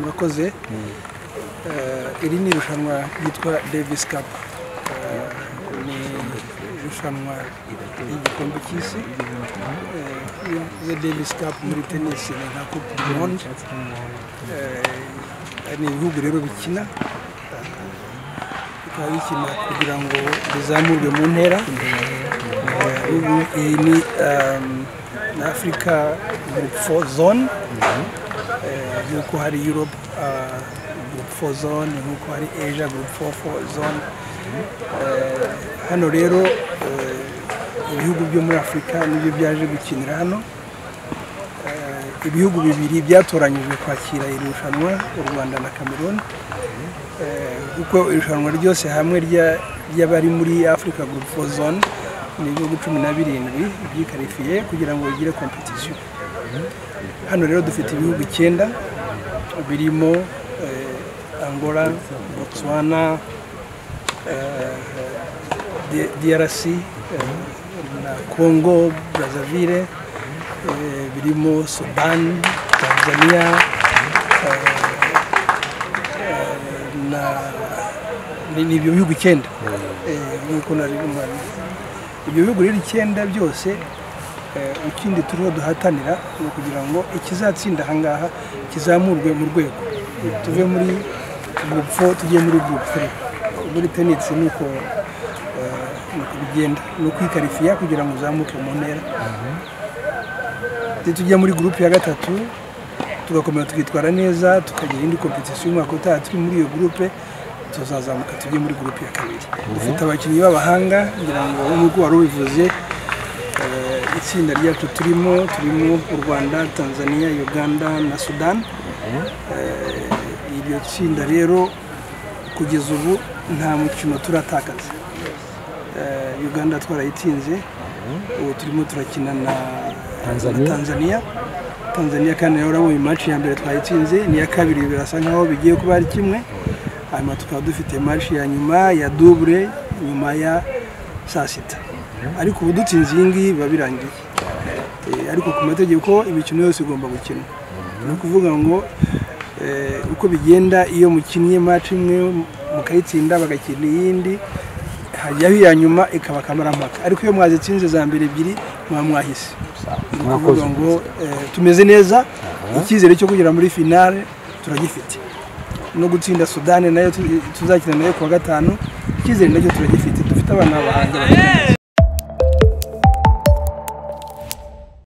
yakoze iri ni irushanwa ryitwa davis cup ni irushanwa ry'igikombe cy'isi iyo davis cup muri tenisi ni nka coupe du monde ni ibihugu rero bikina bikaba bikina kugira ngo bizamurwe mu ntera iyi ni afurika gurupu fo zone nk'uko hari yurope gurupu fo zone nk'uko hari eja gurupu fo zone hano rero ibihugu byo muri afurika nibyo byaje gukinira hano ibihugu bibiri byatoranyijwe kwakira iri rushanwa u rwanda na cameroon kuko irushanwa ryose hamwe ry'abari muri afurika gurupu fo zone ni ibihugu cumi na birindwi byikarifiye kugira ngo bigire kompetisiyo hano rero dufite ibihugu icyenda birimo angola botswana drc na congo brazzaville birimo sudan tanzania ni ibyo bihugu icyenda nk'uko nari ibyo bihugu rero icyenda byose ikindi turiho duhatanira ni ukugira ngo ikizatsinda ahangaha kizamurwe mu rwego tuve muri gurupu fo tujye muri gurupu fo muri tenisi ni uko bigenda ni ukwikarifiya kugira ngo uzamuke mu ntera tujya muri gurupu ya gatatu tugakomeza tukitwara neza tukagira indi kompetisiyo y'umwaka utaha turi muri iyo gurupe tuzazamuka tujye muri gurupe ya kabiri dufite abakinnyi b'abahanga ngira ngo nk'uko wari ubivuze itsinda ryacu turimo turimo u rwanda tanzania uganda na sudan iryo tsinda rero kugeza ubu nta mukino turatakaza uganda twarayitsinze ubu turimo turakina na tanzania tanzania kandi nayo urabona imaci ya mbere twayitsinze n'iya kabiri birasa nkaho bigiye kuba ari kimwe hanyuma tukaba dufite maci ya nyuma ya dubure nyuma ya saa sita ariko ubu dutsinze iyi ngiyi biba birangiye ariko ku mategeko imikino yose igomba gukina ni ukuvuga ngo uko bigenda iyo mukinnye maci imwe mukayitsinda bagakina iyindi hajyaho iya nyuma ikaba akamaramaka ariko iyo mwazitsinze za mbere ebyiri muba mwahise ni ukuvuga ngo tumeze neza icyizere cyo kugera muri finale turagifite no gutsinda sudani nayo tuzakina nayo kuwa gatanu icyizere nacyo turagifite dufite abana b'abahanga